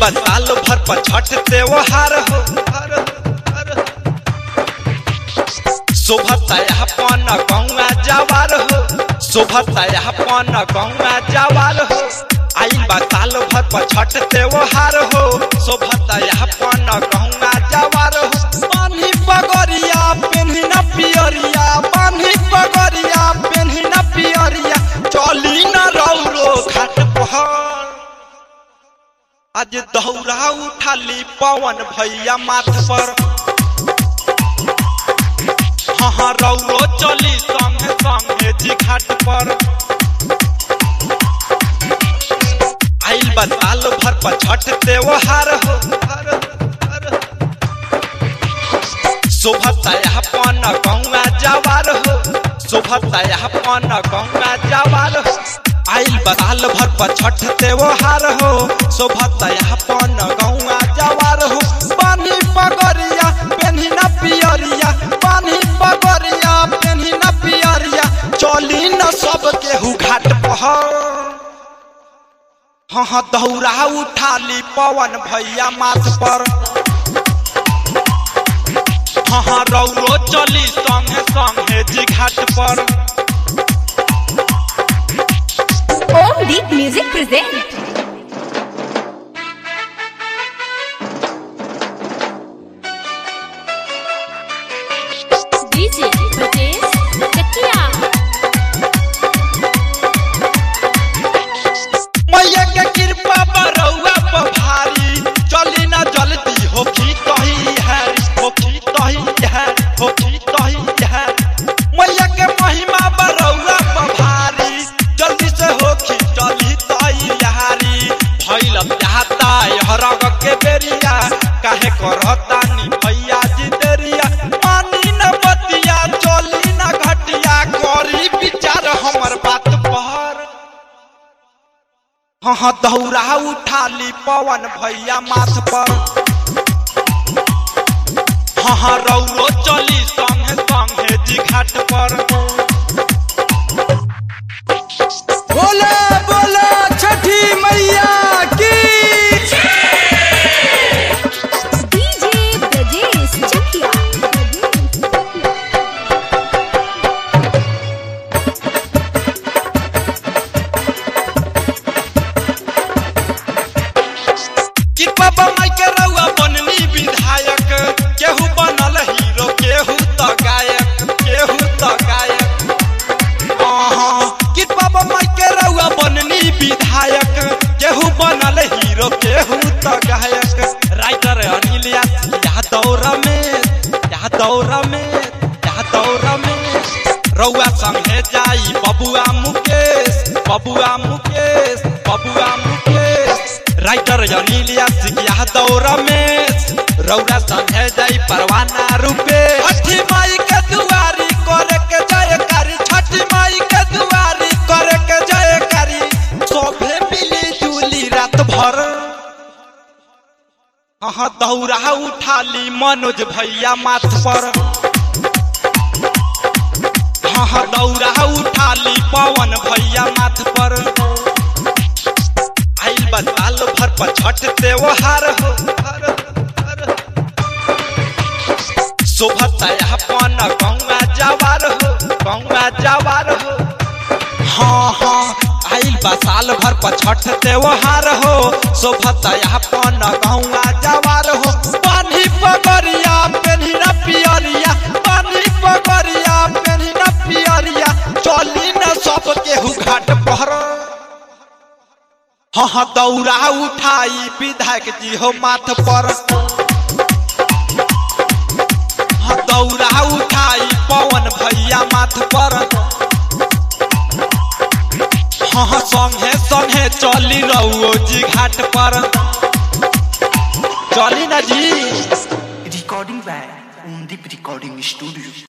साल भर पर छठ त्योहार हो हर, हर। शोभता अपन गौआ जवार हो शोभता अपन गौआ जवार हो आइल बा साल भर पर छठ त्योहार हो शोभता अपन गौआ जवार हो पानी पगरिया पेन्ही न पियरिया पानी पगरिया पेन्ही न पियरिया चली न रौरो घाट पहर आज दौरा उठाली पवन भैया माथ पर हाँ हाँ रौरो चली संगे संगे जी घाट पर आइल बा साल भर पर छठ त्योहार हो हर, हर। शोभता अपन गौआ जवार हो शोभता अपन गौआ जवार हो आइल बा साल भर पर छठ त्योहार हो शोभता अपन गौआ जवार हो पानी पगरिया पेन्ही न पियरिया पानी पगरिया पेन्ही न पियरिया चली न सब केहू घाट पहर हाँ हाँ दौरा उठाली पवन भैया माथ पर हाँ हाँ रौरो चली संगे संगे जी घाट पर Om Deep Music present. DJ Brajesh Chakia. मैया के कृपा बरौआ पर भारी चली ना जल्दी होखी कही है होखी कही है होखी कही है मैया के महिमा बरौआ पर भारी जल्दी से होखी चली तैयारी भइल चाहता हरग के बेरिया काहे करता नी भैया जी देरिया मानी न बतिया चली ना घटिया करी विचार हमर बात पर हाँ हाँ दौरा उठाली पवन भैया माथ पर हाँ हाँ रौरो चली संगे संगे जी घाट पर बोले बोले छठी मैया की DJ Brajesh Chakia. कृपा बमाई के रउआ बननी विधायक केहू बनल हीरो केहू त गायक केहू त गायक हाँ कृपा बमाई के रउआ बननी विधायक केहू बनल हीरो केहू त गायक राइटर अनिल यादव रमेश यादव रमेश यादव रमेश रउआ संगे जाई बबुआ मुकेश बबुआ मुकेश बबुआ मुकेश राइटर अनिल यादव रमेश रउरा संगे जाई परवाना रूपे छठी माई के दुआरी करे के जयकारी छठी माई के दुआरी करे के जयकारी सोभे मिली जुली रात भर हाँ दौरा उठाली मनोज भैया माथ पर हाँ हाँ दौरा उठाली पवन भैया माथ पर आइल बा साल भर पर छठ त्योहार हो हर, हर। शोभता अपन गौआ जवार हो गौआ जवार हो हाँ हाँ आइल बा साल भर पर छठ त्योहार हो शोभता अपन गौआ जवार हो पानी पगरिया पेन्ही न पियरिया पानी पगरिया पेन्ही न पियरिया चली न सब केहू घाट पर हाँ हाँ दौरा उठाई विधायक जी हो माथ पर हाँ दौरा उठाई पवन भैया माथ पर हाँ हाँ संगे संगे चली रहो जी घाट पर चली ना जी Recording by Undip Recording Studio.